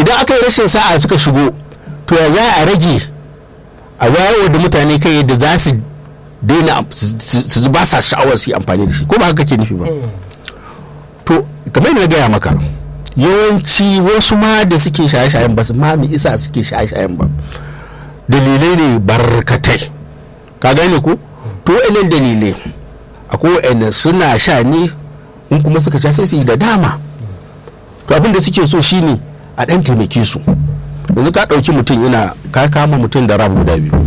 idan aka yi rashin sa'a suka shigo to ya za a rage a wayarwa da mutane kai yadda za su daina su ba sa sha'awar su yi amfani da shi ko ba haka ke nufi ba to kamar yadda na gaya maka yawanci wasu ma da suke shaye-shayen ba su ma mi isa suke shaye-shayen ba dalilai ne barkatai ka gane ko to wa'annan dalilai akwai wa'annan suna sha ne in kuma suka sha sai su yi da dama to abin da suke so shine a ɗan taimake su yanzu ka ɗauki mutum yana ka kama mutum da rabu guda biyu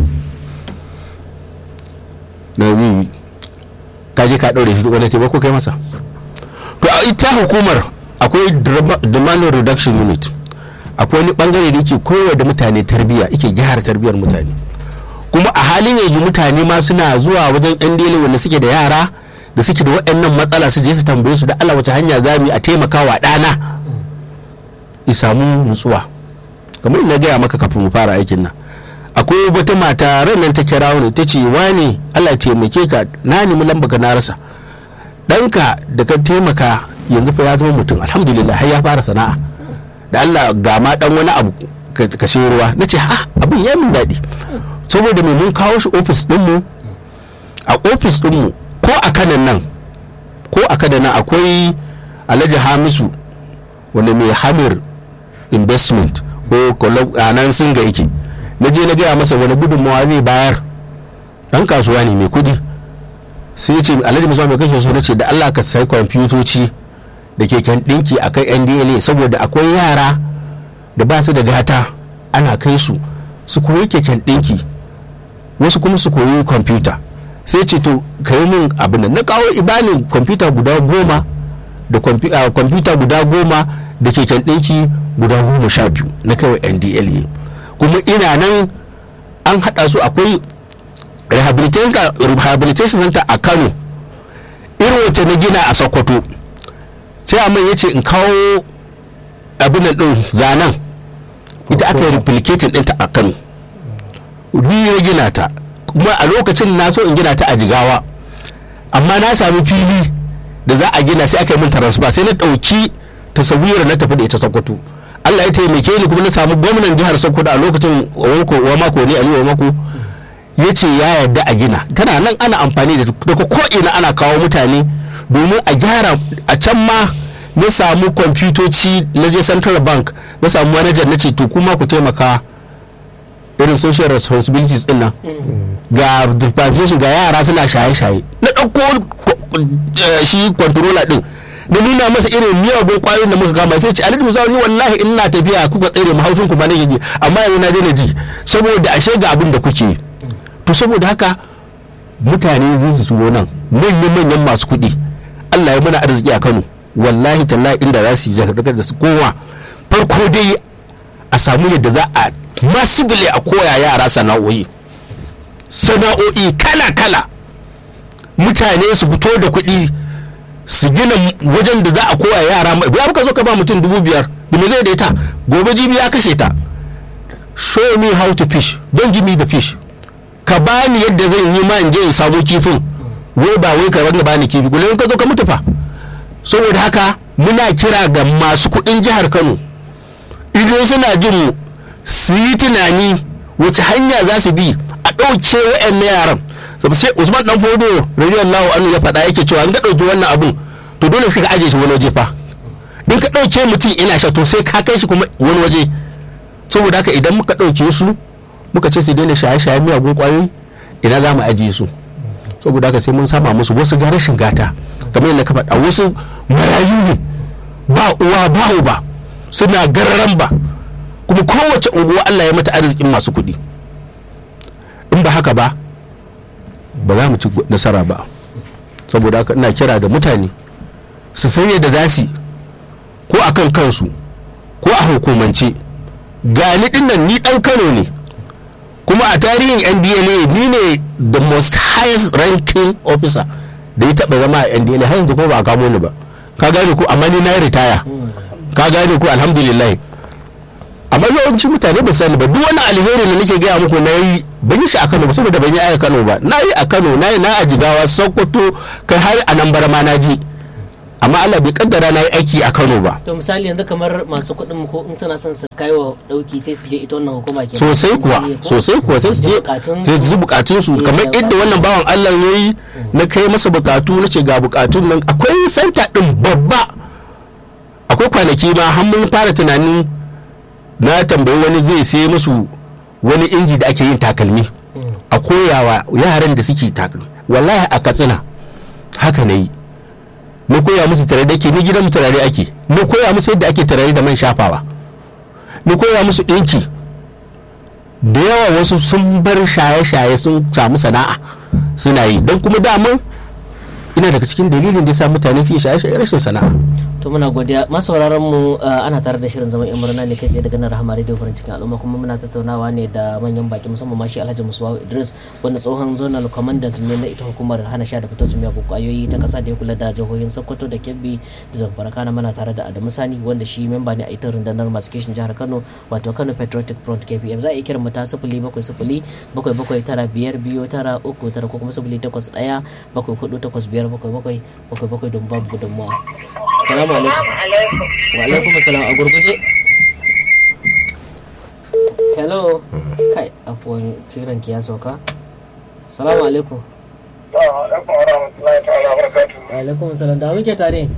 na biyu ka je ka ɗaure shi wani taimako kai masa to a ita hukumar akwai demand reduction unit akwai wani bangare da yake kowa da mutane tarbiyya yake gyara tarbiyyar mutane kuma a halin yanzu mutane ma suna zuwa wajen yan dele wanda suke da yara da suke da waɗannan matsala su je su tambaye su da Allah wace hanya za mu a taimaka wa ɗana ya samu nutsuwa kamar ina gaya maka kafin mu fara aikin nan akwai wata mata ran nan ta kira wani ta ce wani Allah ya taimake ka na nemi lamba ka na rasa ɗanka da ka taimaka yanzu fa ya zama mutum alhamdulillah har ya fara sana'a da Allah ga ma dan wani abu ka sayo ruwa na ce ha abin ya min daɗi saboda mai mun kawo shi ofis ɗinmu a ofis ɗinmu ko a kanan nan ko a kanan nan akwai alhaji hamisu wanda mai hamir investment ko a nan sun ga yake na je na gaya masa wani gudunmawa zai bayar ɗan kasuwa ne mai kuɗi sai ce alhaji musa mai kashe so na ce da allah ka sai kwamfutoci da keken ɗinki a kai ndla saboda akwai yara da ba su da gata ana kai su su koyi keken ɗinki wasu kuma su koyi kwamfuta sai ce to ka yi min abin da na kawo ibanin kwamfuta guda goma da kwamfuta guda goma da keken ɗinki guda goma sha biyu na kawai ndla kuma ina nan an haɗa su akwai rehabilitation center a kano irin wacce na gina a sokoto sai amma ya ce in kawo abin din zanen ita aka yi replicating ɗinta a kano ni ya gina ta kuma a lokacin na so in gina ta a jigawa amma na sami fili da za a gina sai aka yi min transfer sai na ɗauki tasawira na tafi da ita sokoto Allah ya taimake ni kuma na samu gwamnan jihar Sokoto a lokacin wa mako ne Aliyu mako ya ce ya yarda a gina tana nan ana amfani da daga ko ina ana kawo mutane domin a gyara a can ma na samu kwamfutoci na je central bank na samu manajan na ce to kuma ku taimaka irin social responsibilities din nan ga deprivation ga yara suna shaye-shaye na ɗauko shi controller din na nuna masa irin miyagun kwayoyin da muka kama sai ce alhaji musa ni wallahi ina tafiya kuka tsere mu haushin ku ba nake ji amma yanzu na daina ji saboda ashe ga abin da kuke to saboda haka mutane zai su shigo nan manyan manyan masu kuɗi Allah ya mana arziki a Kano wallahi tallahi inda za su yi daga da su kowa farko dai a samu yadda za a masibile a koya yara sana'o'i sana'o'i kala kala mutane su fito da kuɗi su gina wajen da za a koya yara ya ka zo ka ba mutum dubu biyar da me zai da ita gobe jibi ya kashe ta show me how to fish don't give me the fish ka bani yadda zan yi ma in je in samu kifin wai ba wai ka wanda bani kifi kullum ka zo ka mutu fa saboda haka muna kira ga masu kuɗin jihar Kano idan suna jin mu su yi tunani wace hanya za su bi a ɗauke wa'annan yaran sai Usman dan Fodo radiyallahu anhu ya faɗa yake cewa in ka ɗauki wannan abun to dole sai ka aje shi wani waje fa in ka ɗauke mutum ina sha to sai ka kai shi kuma wani waje saboda haka idan muka ɗauke su muka ce su daina shaye-shaye miyagun kwayoyi ina za mu ajiye su saboda haka sai mun sama musu wasu ga rashin gata kamar yadda ka faɗa wasu marayu ne ba uwa ba uba suna gararan ba kuma kowace unguwa Allah ya mata arzikin masu kuɗi in ba haka ba ba za mu ci nasara ba saboda haka ina kira da mutane su san yadda za su ko a kan kansu ko a hukumance gani dinnan ni dan kano ne kuma a tarihin ndla ni ne the most highest ranking officer da ya taba zama a ndla har yanzu kuma ba a kamo ni ba ka gane ko amma ni na yi ritaya ka gane ko alhamdulillah amma yawancin mutane ba sani ba duk wani alheri da nake gaya muku na yi ban yi shi a kano ba saboda ban yi a kano ba na yi a kano na yi na a jigawa sokoto kai har a nan ma na je amma Allah bai kaddara na yi aiki a Kano ba to misali yanzu kamar masu kuɗin mu ko in suna son su kai wa dauki sai su je ita wannan hukuma ke sosai kuwa sosai kuwa sai su je sai su bukatun su kamar yadda wannan bawan Allah ya yi na kai masa bukatu na ce ga bukatun nan akwai santa din babba akwai kwanaki ma har mun fara tunanin na tambayi wani zai sai musu wani inji da ake yin takalmi a koyawa yaran da suke takalmi wallahi a katsina haka na yi na koya musu tare da ke ni gidan turare ake na koya musu yadda ake turare da man shafawa na koya musu ɗinki da yawa wasu sun bar shaye-shaye sun samu sana'a suna yi don kuma daman ina daga cikin dalilin da ya sa mutane suke shaye-shaye rashin sana'a to muna godiya masu sauraron mu ana tare da shirin zaman yan murna ne kai tsaye daga nan rahama radio farin cikin al'umma kuma muna tattaunawa ne da manyan baki musamman mashi alhaji musuwa idris wanda tsohon zonal commandant ne na ita hukumar hana sha da fitocin miyagun kwayoyi ta kasa da ya kula da jihohin sokoto da kebbi da zamfara kana mana tare da adamu sani wanda shi memba ne a ita rundunar masu kishin jihar kano wato kano patriotic front kpm za a iya kiran mu ta sifili bakwai sifili bakwai bakwai tara biyar biyu tara uku tara ko kuma sifili takwas ɗaya bakwai hudu takwas biyar bakwai bakwai bakwai bakwai don babu gudunmuwa salamu alaikum wa alaikum salam a gurguje hello kai afuwan kiran ki ya sauka salamu alaikum wa alaikum salam da muke tare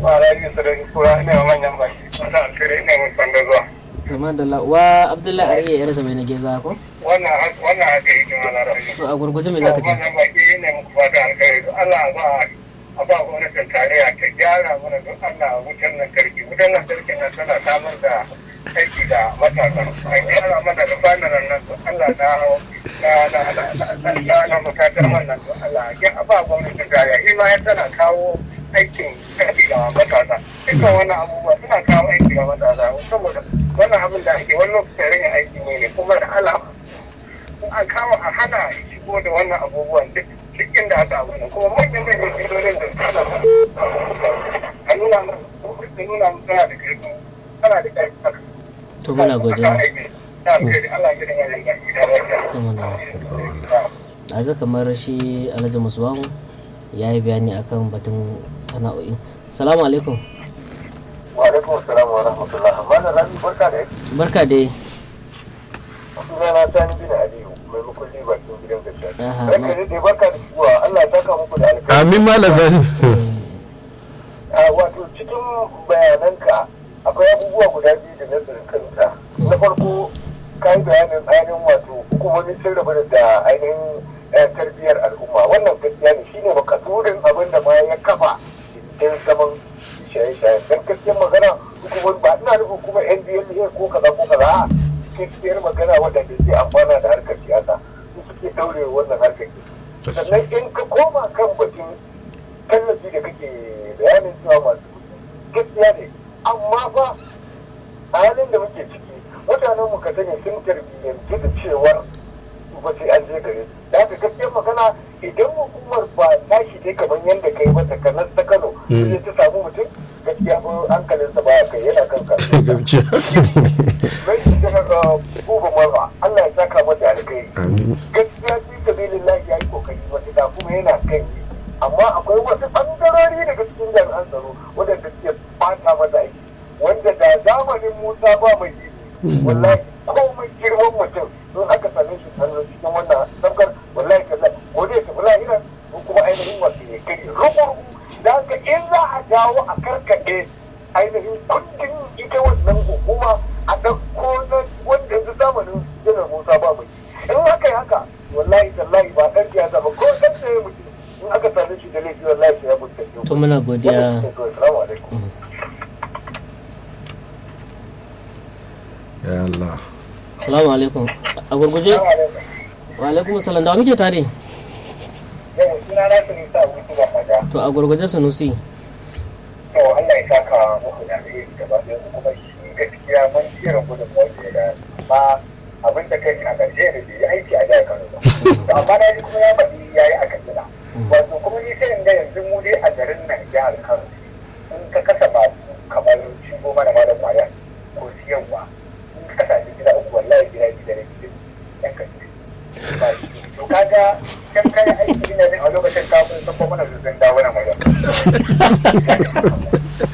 kamar da la wa abdullahi ariya yar zama na geza ko wannan haka yi jima na rafi to a gurguje me zaka ce wannan baki ne muku fata alkhairi don Allah ba a ba gwamnatin tarayya ta gyara mana don Allah wutan lantarki wutan lantarki na tana samar da aiki da matasa a gyara mana da banaran nan don Allah na na na na na na matatar wannan don Allah a ba gwamnatin tarayya shi ma ya tana kawo aikin aiki da matasa dukkan wannan abubuwa suna kawo aiki da matasa saboda wannan abin da ake wani lokacin rage aiki ne kuma da Allah a kawo a hana shigo da wannan abubuwan duk duk inda aka abu ne kuma manyan manyan filolin da ana a nuna mu da nuna mu tana da karfi tana da karfi to muna godiya Allah ya dinga yin gashi da lafiya to muna a zaka kamar shi alhaji musuwahu ya yi bayani akan batun sana'o'i salamu alaikum wa alaikum assalam wa rahmatullah malam rabi barka da barka dai sunana sani bin aliyu mai mukulli bakin gidan gaskiya Aha, ranka ne dai barka da shigowa Allah ya saka muku da alkhairi amin malam zani a wato cikin bayananka akwai abubuwa guda biyu da na tsirkanta na farko ka yi bayanin ainihin wato hukumomin sun rabu da ainihin eh, tarbiyyar al'umma wannan gaskiya ne shine makasurin abin da ma ya kafa cikin zaman shaye-shaye don gaskiyar magana hukumomi ba ina nufin kuma ndla ko kaza ko kaza a gaskiyar magana waɗanda ke amfana da harkar siyasa su suke daure wannan harkar sannan in ka koma kan batun tallafi da kake bayanin cewa masu kuɗi gaskiya ne amma fa a halin da muke ciki mutanen mu ka sani sun tarbiyyanci da cewar su ba sai an je gare su da haka gaskiyar magana idan hukumar ba tashi dai kamar yadda kai mata kanar ta Kano sai ta samu mutum gaskiya fa hankalinsa ba kai yana kan kasu gaskiya mai da buba marwa Allah ya saka mata alkai gaskiya fi sabilillahi yayi kokari matuƙa kuma yana kan yi amma akwai wasu ɓangarori daga cikin jami'an tsaro waɗanda suke bata mata aiki wanda da zamanin Musa ba mai yi wallahi komai girman mutum don aka same shi sannan cikin wannan sabgar wallahi kaza ko dai tafi lahira ko kuma ainihin wasu ne kai rubu da haka in za a dawo a karkaɗe ainihin kundin ita wannan hukuma a ɗauko na wanda yanzu zamanin janar musa ba mai in haka yi haka wallahi tallahi ba ɗan siyasa ba ko ɗan tsaye mutum in aka same shi da laifi wallahi sai ya mutu to muna godiya Assalamu alaikum. ya Allah salamu alaikum a gurguje Assalamu alaikum. wa alaikum salam da wa muke tare Yau suna na su nisa wuce ba kaja. to a gurguje sunusi To Allah ya saka muku da alheri gaba ɗaya ku kuma shi gaskiya mun irin gudun mawuce da ma abin da kai a ƙarshe da bai yi aiki a jihar Kano ba. To amma na ji kuma ya faɗi ya yi a Katsina. Wato kuma ni sai in ga yanzu mu dai a garin nan jihar Kano in ka kasa masu kamar shigo mana ma da kwaya ko siyarwa in ka kasa shi gida uku wallahi gida gida ne gida yan kashi. To kaga kan kai aiki ne a lokacin kafin sun kuma mana zuzun dawo na magana.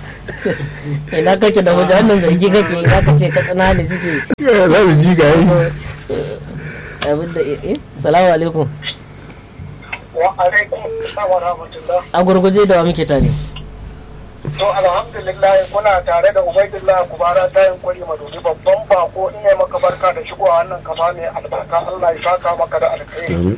ina kake da wajen wannan zargi kake za ka ce katsina ne suke za su ji ga yi abin da eh salamu alaikum wa alaikum assalam wa rahmatullah a gurguje da wa muke tare to alhamdulillah kuna tare da ubaidillah kubara ta yin kwari madudi babban bako in yi maka barka da shigowa wannan kama mai albarka Allah ya saka maka da alkhairi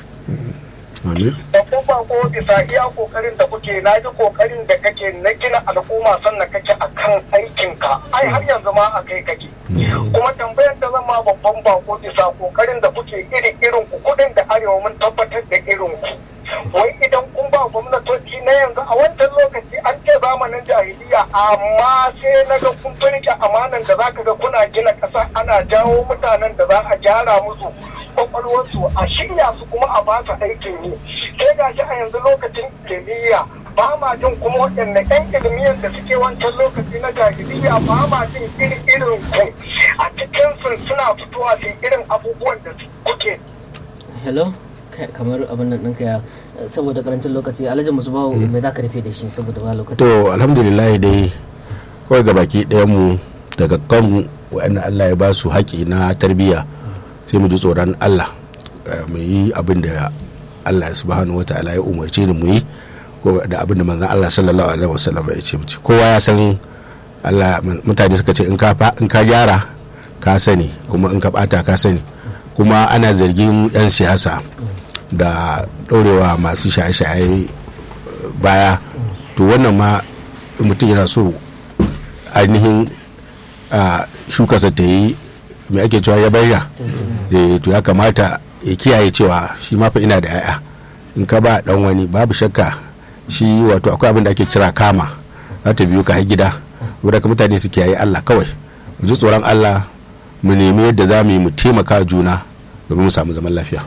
babban bako bisa iya kokarin da kuke na ji kokarin da kake na gina al'umma sannan kake akan aikinka ai har yanzu ma a kai kake kuma tambayar da zama babban bako bisa kokarin da kuke iri irin ku kudin da arewa mun tabbatar da irin ku wai idan kun ba gwamnatoci na yanzu a wancan lokaci an ce zamanin jahiliya amma sai na ga kun turke amanan da zaka ga kuna gina ƙasa ana jawo mutanen da za a gyara musu kwakwalwarsu a shirya su kuma a ba su aikin yi sai ga shi a yanzu lokacin kimiyya ba ma jin kuma waɗanne ƴan ilmiyyar da suke wancan lokaci na jahiliya ba ma jin iri irin ku a cikin sun suna fitowa su irin abubuwan da kuke hello kamar abin nan ɗinka ya saboda karancin lokaci alhaji musu bawo mai za ka rufe da shi saboda ba lokaci to alhamdulillah dai kawai ga baki ɗayan mu daga kan wa'anda Allah ya ba su haƙi na tarbiyya sai mu ji tsoron Allah mu yi abin da Allah subhanahu wataala ya umarce ni mu yi ko da abin da manzon Allah sallallahu alaihi wasallam ya ce kowa ya san Allah mutane suka ce in ka in ka gyara ka sani kuma in ka bata ka sani kuma ana zargin 'yan siyasa da ɗaurewa masu shaye-shaye baya to wannan ma mutum yana so ainihin shukarsa ta yi mai ake cewa ya bayya to ya kamata ya kiyaye cewa shi mafa ina da 'ya'ya in ka ba dan wani babu shakka shi wato akwai abin da ake kira kama za ta biyu ka gida wadda ka mutane su kiyaye allah kawai mu ji tsoron allah mu nemi yadda za mu yi mu taimaka juna domin mu samu zaman lafiya.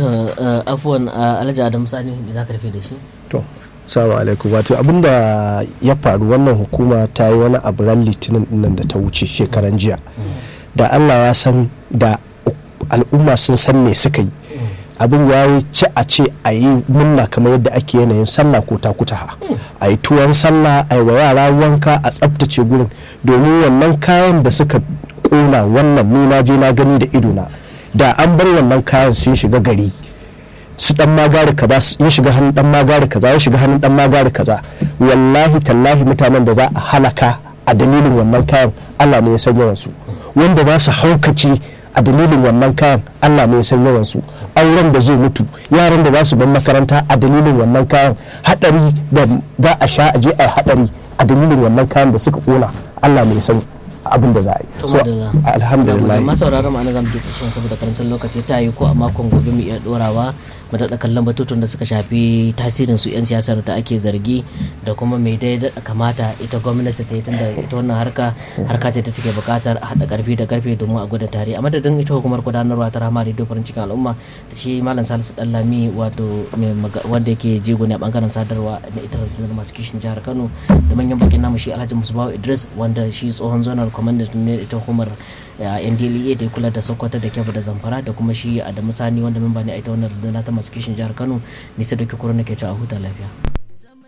afuwan alhaji adam sani me za ka rufe da shi to salamu alaikum wato abinda ya faru wannan hukuma ta yi wani abu ran litinin dinnan da ta wuce shekaran jiya da allah ya san da al'umma sun san me suka yi abin ya yi ci a ce a yi munna kamar yadda ake yanayin sallah ko takutaha a yi tuwon sallah a yi wa yara wanka a tsaftace gurin domin wannan kayan da suka kona wannan ni na je na gani da idona da an bar wannan kayan sun shiga gari su dan magari kaza ya shiga hannun dan magari kaza ya shiga hannun dan magari kaza wallahi tallahi mutanen da za a halaka a dalilin wannan kayan Allah ne ya san yawan su wanda za su haukace a dalilin wannan kayan Allah ne ya san yawan su auren da zai mutu yaran da za su bar makaranta a dalilin wannan kayan hadari da za a sha a je a hadari a dalilin wannan kayan da suka kona Allah ne ya san abin da za a yi so alhamdulillah masu sauraron ma'ana zamu je tsashen saboda karancin lokaci ta yi ko a makon gobe mu iya dorawa mu daɗa kallon batutun da suka shafi tasirin su 'yan siyasar da ake zargi da kuma mai dai daɗa kamata ita gwamnati ta yi tunda ita wannan harka harka ce ta take buƙatar a haɗa ƙarfi da ƙarfe domin a gwada tare a madadin ita hukumar gudanarwa ta rama rediyo farin cikin al'umma da shi malam salisu ɗallami wato wanda yake jego ne a ɓangaren sadarwa na ita rundunar masu kishin jihar kano da manyan bakin namu shi alhaji musubawa idris wanda shi tsohon zonal commandant ne ita hukumar ndlea da ya kula da sokoto da kebbi da zamfara da kuma shi adamu sani wanda memba ne a ita wannan rundunar ta masu kishin jihar kano nisa da kikuru nake cewa huta lafiya